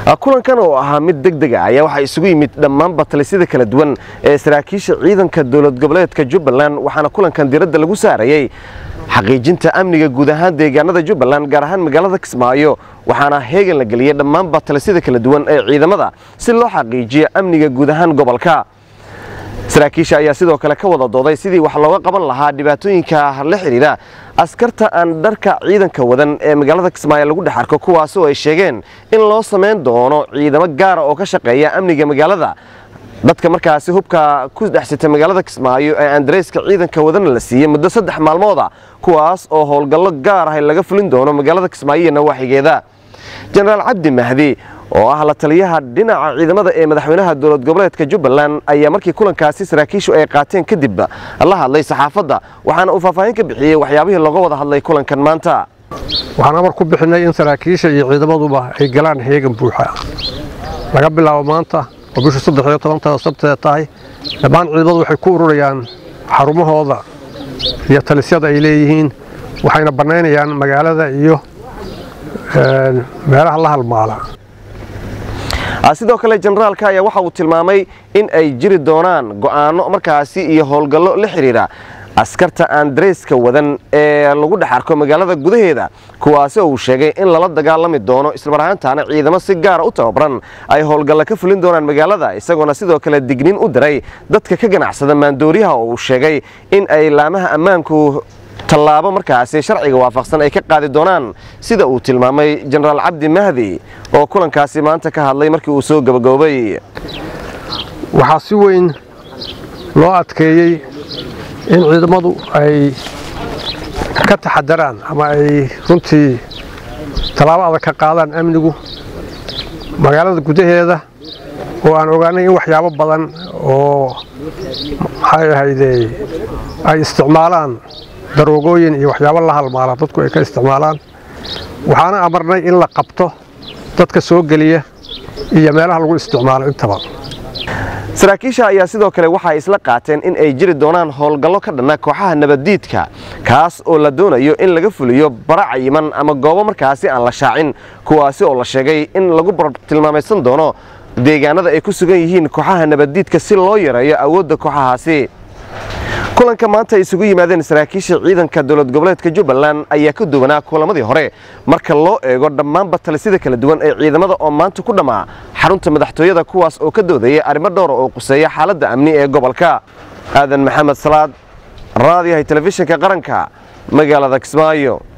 kulankan oo ahaa mid deg deg ah ayaa waxaa isugu yimid dhammaanba talisyada kala duwan ee saraakiisha ciidanka dowlad goboleedka jubbaland waxaana kulankan diradda lagu saarayey xaqiijinta amniga guud ahaan deegaanada jubbaland gaar ahaan magaalada kismaayo waxaana heegan la geliyey dhammaanba talisyada kala duwan ee ciidamada si loo xaqiijiyo amniga guud ahaan gobolka saraakiisha ayaa sidoo kale ka wada dooday sidii wax looga qaban lahaa dhibaatooyinka la xidhiidha askarta aan dharka ciidanka wadan ee magaalada kismaayo lagu dhex arko kuwaas oo ay sheegeen in loo samayn doono ciidamo gaara oo ka shaqeeya amniga magaalada dadka markaasi hubka ku dhexsita magaalada kismaayo ee andareyska ciidanka wadana la siiyey muddo saddex maalmooda kuwaas oo howlgallo gaar ah laga fulin doono magaalada kismaayo iyo nawaaxigeeda jenaraal cabdi mahdi oo ah la taliyaha dhinaca ciidamada ee madaxweynaha dowlad goboleedka jubbaland ayaa markii kulankaasi saraakiishu ay qaateen kadib la hadlay saxaafadda waxaana uu faahfaahin ka bixiyey waxyaabihii looga wada hadlay kulankan maanta waxaan amar ku bixinay in saraakiisha iyo ciidamaduba ay galaan heegan buuxa laga bilaabo maanta oo bishu saddex iyo tobantada sabteeda tahay dhammaan ciidamadu waxay ku ururayaan xarumahooda iyo talisyada ay leeyihiin waxayna bannaynayaan magaalada iyo meelaha la halmaala sidoo kale jenaraalka ayaa waxa uu tilmaamay in ay jiri doonaan go'aano markaasi iyo howlgallo la xidhiidha askarta aan dareyska wadan ee lagu dhex arko magaalada gudaheeda kuwaasi oo uu sheegay in lala dagaalami doono islamar ahaantaana ciidamo si gaara u tababaran ay howlgallo ka fulin doonaan magaalada isagoona sidoo kale digniin u diray dadka ka ganacsada maandooriyaha oo uu sheegay in ay laamaha ammaanku tallaabo markaasi sharciga waafaqsan ay ka qaadi doonaan sida uu tilmaamay jenaraal cabdi mahdi oo kulankaasi maanta ka hadlay markii uu soo gabagaboobay waxaa si weyn loo adkeeyey in ciidamadu ay ka taxadaraan ama ay runtii tallaabo adag ka qaadaan amnigu magaalada gudaheeda oo aan ogaanay in waxyaabo badan oo maxay ahaydee ay isticmaalaan daroogooyin iyo waxyaabo la halmaala dadku ay ka isticmaalaan waxaana amarnay in la qabto dadka soo geliya iyo meelaha lagu isticmaalo intaba saraakiisha ayaa sidoo kale waxay isla qaateen in ay jiri doonaan howlgallo ka dhanna kooxaha nabaddiidka kaas oo la doonayo in laga fuliyo bara cayiman ama goobo markaasi aan la shaacin kuwaasi oo la sheegay in lagu bartilmaamaysan doono deegaanada ay ku sugan yihiin kooxaha nabaddiidka si loo yareeyo awoodda kooxahaasi kulanka maanta ay isugu yimaadeen saraakiisha ciidanka dowlad goboleedka jubbaland ayaa ka duwanaa kulamadii hore marka loo eego dhammaanba talisyada kala duwan ee ciidamada oo maanta ku dhammaa xarunta madaxtooyada kuwaas oo ka doodaya arrimo dhowra oo quseeya xaaladda amni ee gobolka aadan maxamed salaad raadiyahay telefishinka qaranka magaalada kismaayo